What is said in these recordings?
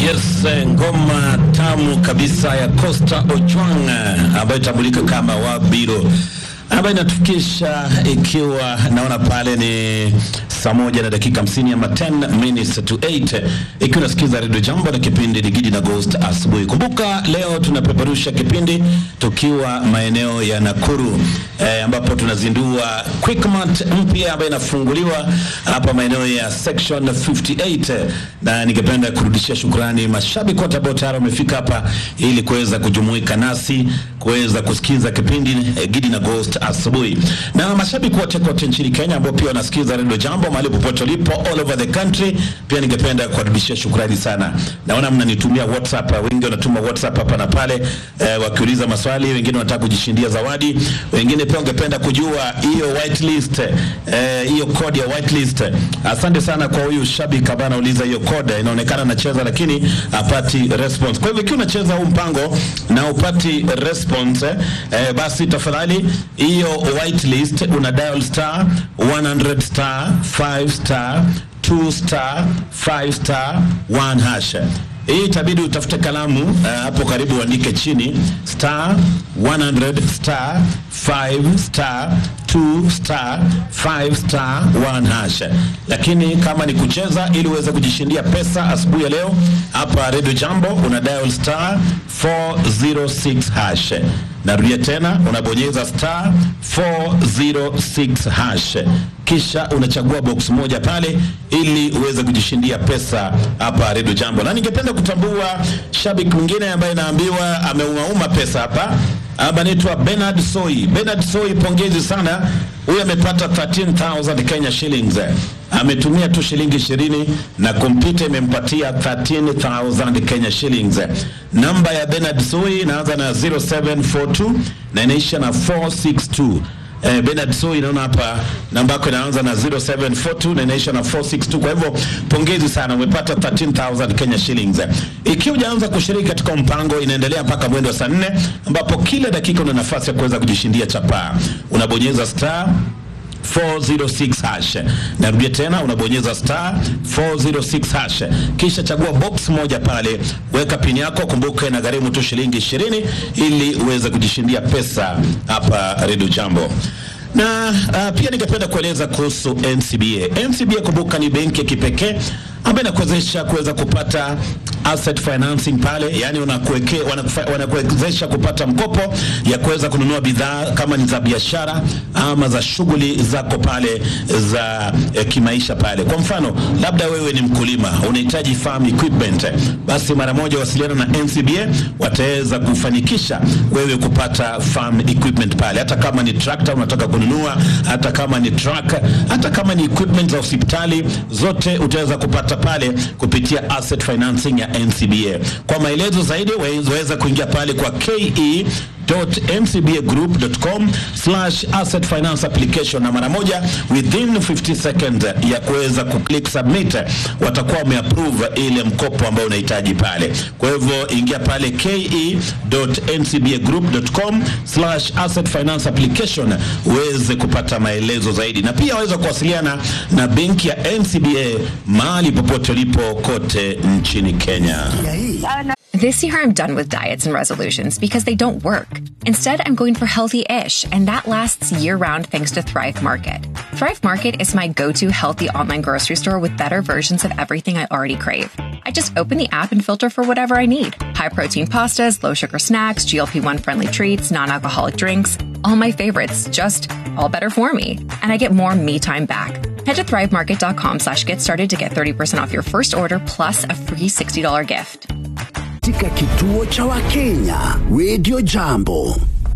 Yes, eh, ngoma tamu kabisa ya Costa Ojwang eh, ambayo itambulika kama Wabiro ambayo inatufikisha ikiwa naona pale ni saa moja na dakika 50 ama 10 minutes to 8 ikiwa unasikiza redio jambo na kipindi ni Gidi na Ghost asubuhi. Kumbuka leo tunapeperusha kipindi tukiwa maeneo ya Nakuru eh, ambapo tunazindua Quickmart mpya ambayo inafunguliwa hapa maeneo ya section 58 na ningependa kurudishia shukrani mashabiki wote ambao tayari wamefika hapa ili kuweza kujumuika nasi kuweza kusikiza kipindi eh, Gidi na Ghost asubuhi, na mashabiki wote kote nchini Kenya ambao pia wanasikiza redio jambo mahali popote ulipo all over the country, pia ningependa kuwarudishia shukrani sana. Naona mnanitumia WhatsApp, wengi wanatuma WhatsApp hapa na pale eh, wakiuliza maswali, wengine wanataka kujishindia zawadi, wengine pia wangependa kujua hiyo whitelist eh, hiyo code ya whitelist. Asante sana kwa huyu shabiki ambaye anauliza hiyo code, inaonekana anacheza lakini hapati response. Kwa hivyo ikiwa unacheza huu mpango na upati response eh, basi tafadhali hiyo whitelist una dial star 100 star 5 star 2 star 5 star 1 hash. Hii itabidi utafute kalamu uh, hapo karibu uandike chini star 100 star 5 star 2 star 5 star 1 hash. Lakini kama ni kucheza ili uweze kujishindia pesa asubuhi ya leo hapa Radio Jambo una dial star 406 hash. Narudia tena unabonyeza star 406 hash, kisha unachagua box moja pale ili uweze kujishindia pesa hapa Radio Jambo. Na ningependa kutambua shabiki mwingine ambaye naambiwa ameumauma pesa hapa hapa, anaitwa Bernard Soi. Bernard Soi, pongezi sana. Huyu amepata 13000 Kenya shillings ametumia tu shilingi ishirini na kompyuta imempatia 13000 Kenya shillings. Namba ya Bernard Soi inaanza na 0742 na inaisha na 462. Eh, Bernard Soi inaona hapa namba yako inaanza na 0742 na inaisha na 462. Kwa hivyo pongezi sana, umepata 13000 Kenya shillings. Ikiwa hujaanza kushiriki katika mpango, inaendelea mpaka mwendo wa saa 4 ambapo kila dakika una nafasi ya kuweza kujishindia chapaa. Unabonyeza star 406 hash. Narudia tena, unabonyeza star 406 hash, kisha chagua box moja pale, weka pini yako. Kumbuka ina gharimu tu shilingi 20 ili uweze kujishindia pesa hapa Radio Jambo na uh, pia ningependa kueleza kuhusu NCBA. NCBA kumbuka, ni benki ya kipekee ambayo inakuwezesha kuweza kupata asset financing pale, yani wanakuwekea wanakuwezesha kupata mkopo ya kuweza kununua bidhaa kama ni za biashara ama za shughuli zako pale za eh, kimaisha pale. Kwa mfano, labda wewe ni mkulima unahitaji farm equipment, basi mara moja wasiliana na NCBA, wataweza kufanikisha wewe kupata farm equipment pale, hata kama ni tractor unataka kununua, hata kama ni truck, hata kama ni equipment za hospitali, zote utaweza kupata pale kupitia asset financing ya NCBA. Kwa maelezo zaidi waweza kuingia pale kwa KE ncbagroup.com slash asset finance application na mara moja within 50 seconds ya kuweza kuclick submit watakuwa wameapprove ile mkopo ambao unahitaji pale. Kwa hivyo ingia pale ke.ncbagroup.com slash asset finance application uweze kupata maelezo zaidi, na pia waweza kuwasiliana na benki ya NCBA mahali popote ulipo kote nchini Kenya. This year, I'm done with diets and resolutions because they don't work. Instead, I'm going for healthy ish, and that lasts year round thanks to Thrive Market. Thrive Market is my go to healthy online grocery store with better versions of everything I already crave. I just open the app and filter for whatever I need high protein pastas, low sugar snacks, GLP 1 friendly treats, non alcoholic drinks, all my favorites, just all better for me. And I get more me time back. Head to thrivemarket.com slash get started to get 30% off your first order plus a free $60 gift. katika kituo cha Wakenya Radio Jambo.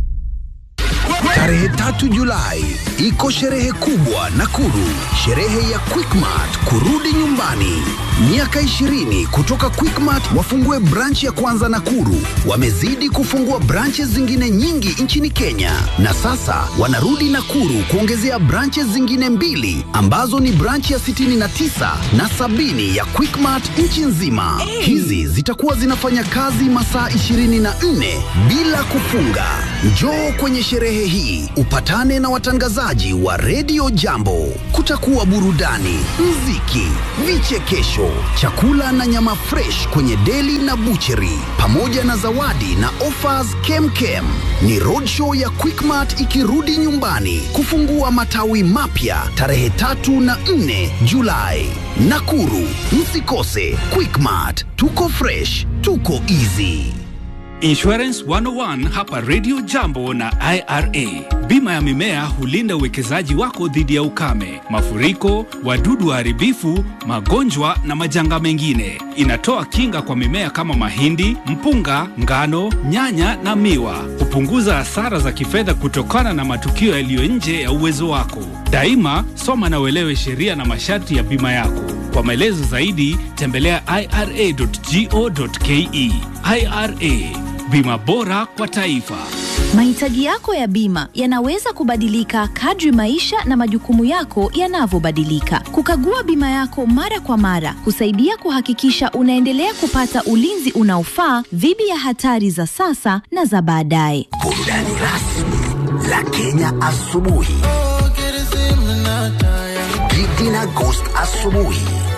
Tarehe tatu Julai iko sherehe kubwa Nakuru, sherehe ya Quickmart kurudi nyumbani. Miaka 20 kutoka Quickmart wafungue branch ya kwanza Nakuru. Wamezidi kufungua branches zingine nyingi nchini Kenya, na sasa wanarudi Nakuru kuongezea branches zingine mbili ambazo ni branch ya 69 na sabini ya Quickmart nchi nzima. Hizi zitakuwa zinafanya kazi masaa 24 bila kufunga. Njoo kwenye sherehe hii upatane na watangazaji wa redio Jambo. Kutakuwa burudani, mziki, vichekesho, chakula na nyama fresh kwenye deli na bucheri, pamoja na zawadi na offers kemkem. Ni roadshow ya Quickmart ikirudi nyumbani kufungua matawi mapya tarehe tatu na nne Julai. Nakuru, msikose Quickmart. Tuko fresh, tuko easy. Insurance 101 hapa Radio Jambo na IRA. Bima ya mimea hulinda uwekezaji wako dhidi ya ukame, mafuriko, wadudu waharibifu, magonjwa na majanga mengine. Inatoa kinga kwa mimea kama mahindi, mpunga, ngano, nyanya na miwa. Hupunguza hasara za kifedha kutokana na matukio yaliyo nje ya uwezo wako. Daima soma na uelewe sheria na masharti ya bima yako. Kwa maelezo zaidi tembelea ira.go.ke. IRA, bima bora kwa taifa. Mahitaji yako ya bima yanaweza kubadilika kadri maisha na majukumu yako yanavyobadilika. Kukagua bima yako mara kwa mara husaidia kuhakikisha unaendelea kupata ulinzi unaofaa dhidi ya hatari za sasa na za baadaye. Burudani rasmi la Kenya asubuhi. Gidi na Ghost asubuhi